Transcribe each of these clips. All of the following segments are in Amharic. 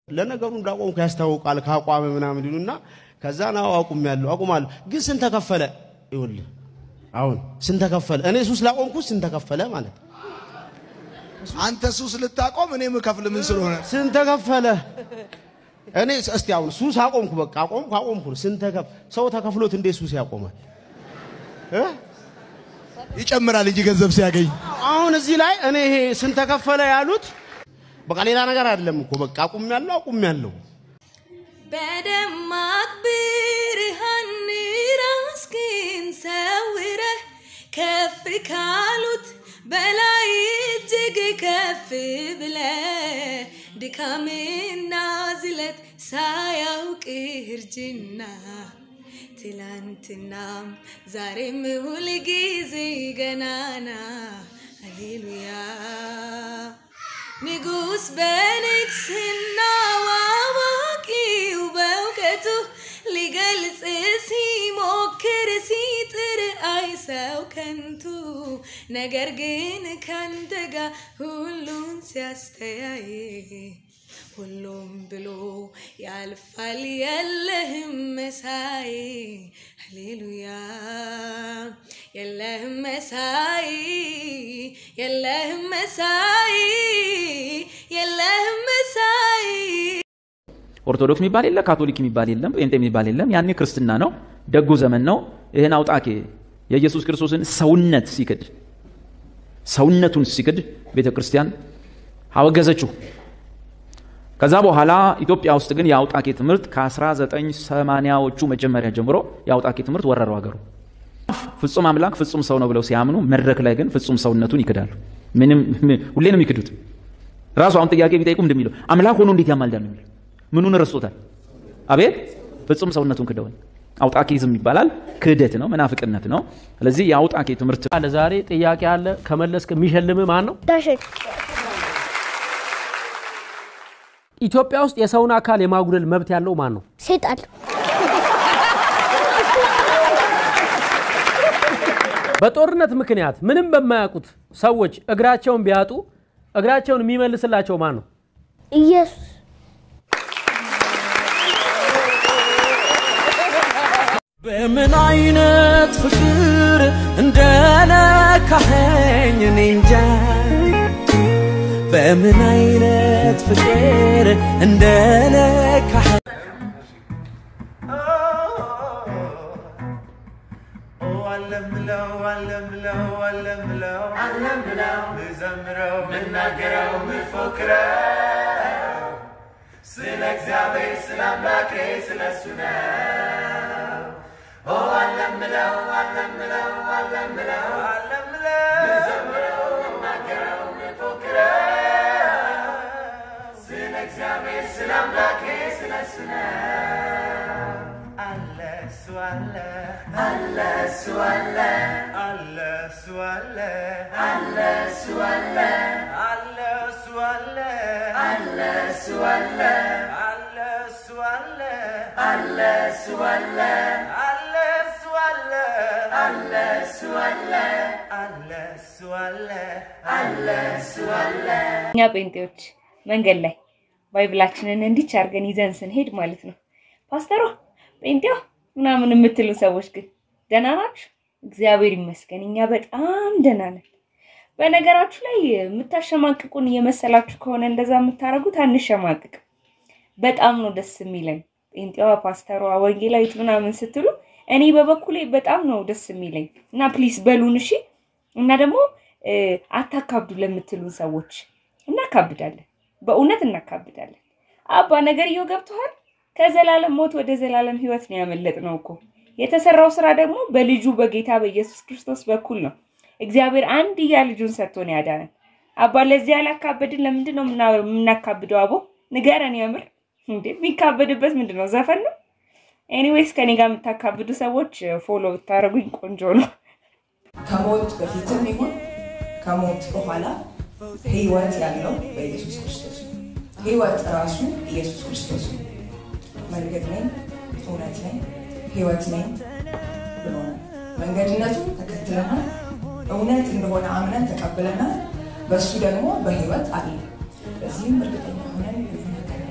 ለነገሩ እንዳቆምኩ ያስታውቃል ከአቋም ምናምን ይሉና ከዛ ናው አቁም ያለው አቁማለሁ። ግን ስንት ተከፈለ? ይኸውልህ አሁን ስንት ተከፈለ? እኔ ሱስ ላቆምኩ ስንት ተከፈለ ማለት አንተ ሱስ ልታቆም እኔ የምከፍል ምን ስለሆነ ስንት ተከፈለ? እኔ እስቲ አሁን ሱስ አቆምኩ፣ በቃ አቆምኩ አቆምኩ። ስንት ተከፍ ሰው ተከፍሎት እንዴት ሱስ ያቆማል? እ? ይጨምራል እንጂ ገንዘብ ሲያገኝ አሁን እዚህ ላይ እኔ ይሄ ስንት ተከፈለ ያሉት በቃ ሌላ ነገር አይደለም እኮ በቃ አቁም ያለው አቁም ያለው በደማቅ ብርሃን ራስህን ሰውረህ ከፍ ካሉት በላይ እጅግ ከፍ ብለህ ድካምና ዝለት ሳያውቅ እርጅና ትላንትናም ዛሬም ሁል ጊዜ ገናና ሃሌሉያ ንጉሥ በንግስናው አዋቂው በእውቀቱ ሊገልጽ ሲሞክር ሲጥር አይ ሰው ከንቱ ነገር ግን ካንተ ጋር ሁሉን ሲያስተያይ ሁሉም ብሎ ያልፋል የለህም መሳይ ሃሌሉያ የለህም መሳይ የለህም መሳይ የለህም መሳይ ኦርቶዶክስ የሚባል የለ፣ ካቶሊክ የሚባል የለም፣ ጴንጤ የሚባል የለም። ያኔ ክርስትና ነው፣ ደጉ ዘመን ነው። ይህን አውጣኬ የኢየሱስ ክርስቶስን ሰውነት ሲክድ ሰውነቱን ሲክድ ቤተ ክርስቲያን አወገዘችው። ከዛ በኋላ ኢትዮጵያ ውስጥ ግን የአውጣኬ ትምህርት ከ1980ዎቹ መጀመሪያ ጀምሮ የአውጣኬ ትምህርት ወረረው ሀገሩ። ፍጹም አምላክ ፍጹም ሰው ነው ብለው ሲያምኑ መድረክ ላይ ግን ፍጹም ሰውነቱን ይክዳሉ። ምንም ሁሌ ነው የሚክዱት። ራሱ አሁን ጥያቄ ቢጠይቁ እንደሚለው አምላክ ሆኖ እንዴት ያማልዳል ነው የሚለው። ምኑን ረስቶታል? አቤት ፍጹም ሰውነቱን ክደዋል። አውጣኬዝም ይባላል። ክህደት ነው፣ መናፍቅነት ነው። ስለዚህ የአውጣኬ ትምህርት አለ ዛሬ ጥያቄ አለ ከመለስክ የሚሸልም ማን ነው? ዳሽን ኢትዮጵያ ውስጥ የሰውን አካል የማጉደል መብት ያለው ማን ነው? ሴጣን በጦርነት ምክንያት ምንም በማያውቁት ሰዎች እግራቸውን ቢያጡ እግራቸውን የሚመልስላቸው ማን ነው? ኢየሱስ በምን አይነት ፍቅር እንደነካኸኝ እኔ እንጃ በምን አይነት ፍቅር እንደነካኸኝ አለምለው አለምለው አለምለው አለምለው ምዘምረው ምናገረው ምፎክረው ስለ እግዚአብሔር ስለ አምላኬ ስለ እሱ ነው። ኦ አለምለው አለምለው አለምለው አለምለው ምዘምረው ምናገረው ምፎክረው ስለ እግዚአብሔር ስለ አምላኬ ስለ እሱ ነው። አለ እሱ አለ አለ እሱ አለ አለ እሱ አለ አለ እሱ አለ አለ እሱ አለ አለ እሱ አለ አለ እሱ አለ አለ እሱ አለ አለ እሱ አለ አለ እሱ አለ አለ እሱ አለ አለ እሱ አለ እኛ ጴንጤዎች መንገድ ላይ ባይብላችንን እንዲች አድርገን ይዘን ስንሄድ ማለት ነው ፓስተሯ ጴንጤዋ ምናምን የምትሉ ሰዎች ግን ደህና ናችሁ? እግዚአብሔር ይመስገን እኛ በጣም ደህና ነን። በነገራችሁ ላይ የምታሸማቅቁን እየመሰላችሁ ከሆነ እንደዛ የምታደርጉት አንሸማቅቅ። በጣም ነው ደስ የሚለን ጴንጤዋ፣ ፓስተሯ፣ ወንጌላዊት ምናምን ስትሉ እኔ በበኩሌ በጣም ነው ደስ የሚለኝ እና ፕሊስ በሉን እሺ። እና ደግሞ አታካብዱ ለምትሉን ሰዎች እናካብዳለን፣ በእውነት እናካብዳለን። አባ ነገርየው ገብቶሃል? ከዘላለም ሞት ወደ ዘላለም ህይወት ነው ያመለጥነው እኮ። የተሰራው ስራ ደግሞ በልጁ በጌታ በኢየሱስ ክርስቶስ በኩል ነው። እግዚአብሔር አንድያ ልጁን ሰጥቶን ያዳነን። አባ ለዚህ ያላካበድን ለምንድን ነው የምና- የምናካብደው? አቦ ንገረን። የምር እንዴ የሚካበድበት ምንድን ነው? ዘፈን ነው? ኤኒዌይስ ከኔ ጋር የምታካብዱ ሰዎች ፎሎ ብታደርጉኝ ቆንጆ ነው። ከሞት በፊትም ይሁን ከሞት በኋላ ህይወት ያለው በኢየሱስ ክርስቶስ ነው። ህይወት ራሱ ኢየሱስ ክርስቶስ ነው። መንገድ ነኝ፣ እውነት ነኝ፣ ህይወት ነኝ ብሎናል። መንገድነቱን ተከትለናል። እውነት እንደሆነ አምነን ተቀብለናል። በእሱ ደግሞ በህይወት አለ። በዚህም እርግጠኛ ሆነን እንናገራለን።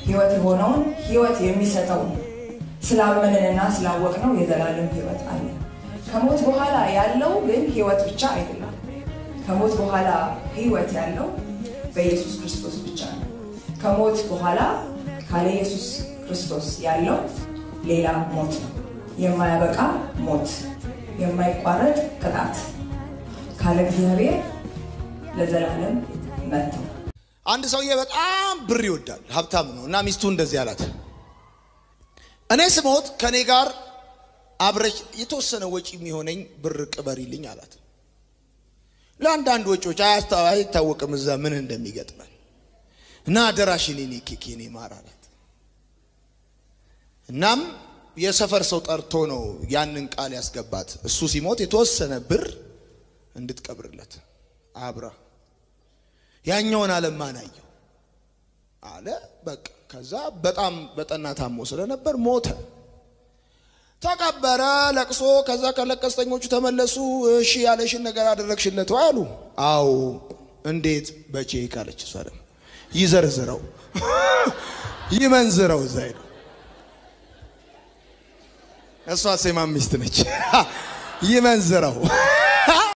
ህይወት የሆነውን ህይወት የሚሰጠውን ስላመንንና ስላወቅነው የዘላለም ህይወት አለ። ከሞት በኋላ ያለው ግን ህይወት ብቻ አይደለም። ከሞት በኋላ ህይወት ያለው በኢየሱስ ክርስቶስ ብቻ ነው። ከሞት በኋላ ካለ ኢየሱስ ክርስቶስ ያለው ሌላ ሞት ነው። የማያበቃ ሞት፣ የማይቋረጥ ቅጣት፣ ካለ እግዚአብሔር ለዘላለም መተው። አንድ ሰውዬ በጣም ብር ይወዳል፣ ሀብታም ነው እና ሚስቱ እንደዚህ አላት፣ እኔ ስሞት ከእኔ ጋር አብረሽ የተወሰነ ወጪ የሚሆነኝ ብር ቅበሪልኝ አላት። ለአንዳንድ ወጪዎች አያስታ- አይታወቅም እዛ ምን እንደሚገጥመን እና አደራሽን የኔ ኬክ የኔ ማር አላት። እናም የሰፈር ሰው ጠርቶ ነው ያንን ቃል ያስገባት። እሱ ሲሞት የተወሰነ ብር እንድትቀብርለት አብራ ያኛውን ዓለም ማን አየው አለ። በቃ ከዛ በጣም በጠና ታሞ ስለነበር ሞተ። ተቀበረ፣ ለቅሶ። ከዛ ከለቀስተኞቹ ተመለሱ። እሺ ያለሽን ነገር አደረግሽለት ወይ አሉ። አዎ። እንዴት? በቼክ አለች። እሷ ደግሞ ይዘርዝረው ይመንዝረው እዛ ሄዱ። እሷ ሴማ ሚስት ነች። ይመንዝረው